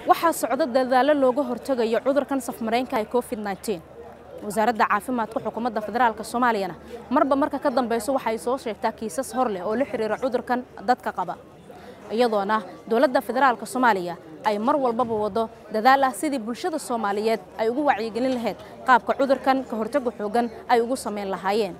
waxaa socdo dadaallo looga hortegayo cudurkan safmareenka ee covid nteen wasaaradda caafimaadka xukuumadda federaalk soomaaliyana marba marka ka dambeyso waxay soo sheegtaa kiisas hor leh oo la xiriira cudurkan dadka qaba iyadoona dowladda federaalk soomaaliya ay mar walbaba wado dadaal ah sidii bulshada soomaaliyeed ay ugu wacyigelin lahayd qaabka cudurkan ka hortaga xoogan ay ugu samayn lahaayeen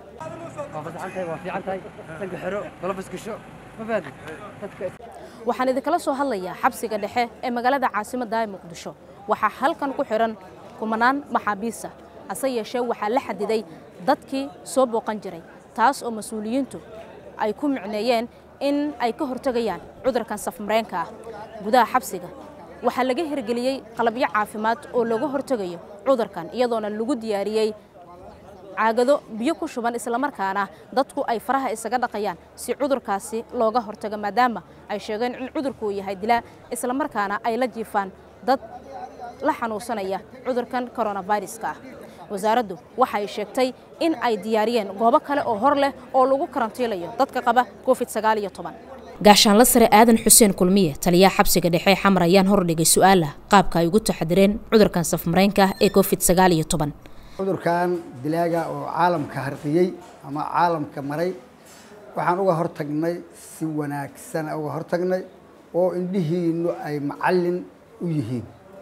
waxaan idinkala soo hadlayaa xabsiga dhexe ee magaalada caasimadda ee muqdisho waxaa halkan ku xihan kumanaan maxaabiisa hase yeeshee waxaa la xadiday dadkii soo booqan jiray taas oo mas-uuliyiintu ay ku micneeyeen in ay ka hortegayaan cudurkan safmareenka ah gudaha xabsiga waxaa laga hirgeliyey qalabyo caafimaad oo looga hortegayo cudurkan iyadoona lagu diyaariyey caagado biyo ku shuban islamarkaana dadku ay faraha isaga dhaqayaan si cudurkaasi looga hortago maadaama ay sheegeen in cudurkuu yahay dilaa islamarkaana ay la jiifaan dad la xanuunsanaya cudurkan koronaviruska ah wasaaraddu waxay sheegtay in ay diyaariyeen goobo kale oo hor leh oo lagu karantiilayo dadka qaba covid gaashaanla sare aadan xuseen kulmiye taliyaha xabsiga dhexe xamar ayaan hordhigay su-aala qaabka ay ugu taxadireen cudurkan safmareenka ah ee covid cudurkan dilaaga oo caalamka harqiyey ama caalamka maray waxaan uga hortagnay si wanaagsan uga hortagnay oo indhihiinu ay macallin u yihiin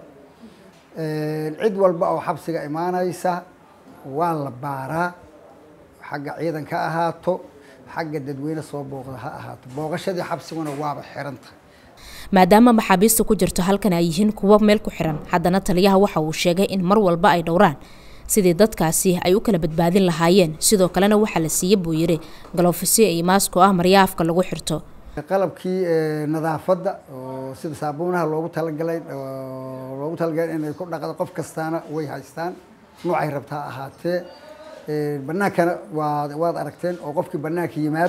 cid walba oo xabsiga imaanaysa waa la baaraa xagga ciidan ka ahaato xagga dadweyne soo booqda ha ahaato booqashadii xabsiguna waaba xiranta maadaama maxaabiista ku jirto halkan ay yihiin kuwo meel ku xiran haddana taliyaha waxa uu sheegay in mar walba ay dhowraan sidii dadkaasi ay u kala badbaadin lahaayeen sidoo kalena waxaa la siiyey buu yidhi galofisyo iyo maasko ah maryaafka lagu xirto qalabkii nadaafadda oo sida saabuunaha loogu talagalay loogu talagalay inay ku dhaqdo qof kastaana way haystaan noocay rabtaa ahaatee banaankana waad waad aragteen oo qofkii banaanka yimaad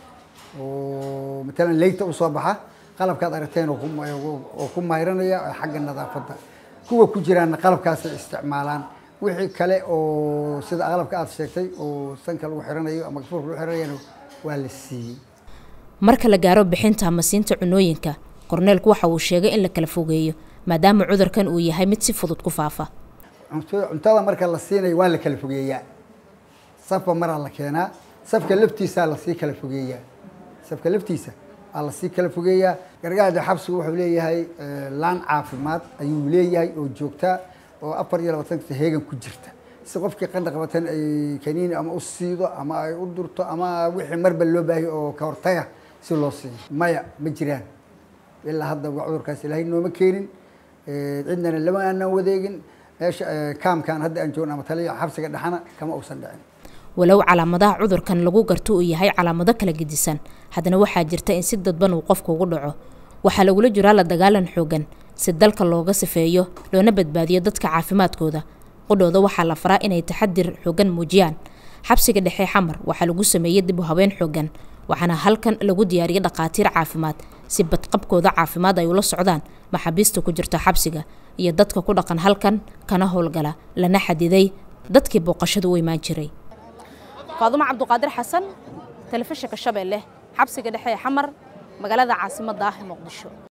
oo matalan leyta usoo baxa qalabkaad aragteen oo ku mayranaya xagga nadaafadda kuwa ku jiraanna qalabkaasay isticmaalaan wixii kale oo sida qalabka aad sheegtay oo sanka lagu xiranayo ama gafuurka lagu xiranayana waa la siiyey marka la gaaro bixinta ama siinta cunooyinka korneelku waxa uu sheegay in la kala fogeeyo maadaama cudurkan uu yahay mid si fudud ku faafa cuntada marka la siinayo waa la kala fogeeyaa safba maraa la keenaa safka laftiisaa lasii kala fogeeyaa safka laftiisa aa lasii kala fogeeyaa gargaarda xabsigu wuxuu leeyahay laan caafimaad ayuu leeyahay oo joogtaa oo afar iyo labaatanka heegan ku jirta si qofkii qandha qabatan ay kaniini ama u siido ama ay u durto ama wixii marba loo baahiyo oo ka hortaga si loo siiyo maya ma jiraan ilaa hadda cudurkaas ilaahay nooma keenin cidnana lama aanan wadeegin meesha kaamkan hadda aan joogno ama taliya xabsiga dhexana kama uusan dhicin walow calaamadaha cudurkan lagu garto uu yahay calaamado kala gedisan haddana waxaa jirta in si dadban uu qofku ugu dhaco waxaa lagula jiraa la dagaalan xoogan si dalka looga sifeeyo loona badbaadiyo dadka caafimaadkooda qudhooda waxaa la faraa inay taxadir xoogan muujiyaan xabsiga dhexe xamar waxaa lagu sameeyey dib u haween xoogan waxaana halkan lagu diyaariyay dhakhaatiir caafimaad si badqabkooda caafimaad ay ula socdaan maxaabiista ku jirta xabsiga iyo dadka ku dhaqan halkan kana howlgala lana xadiday dadkii booqashadu u imaan jiray faadumo cabduqaadir xasan telefishinka shabeelle xabsiga dhexe ee xamar magaalada caasimadda ah ee muqdisho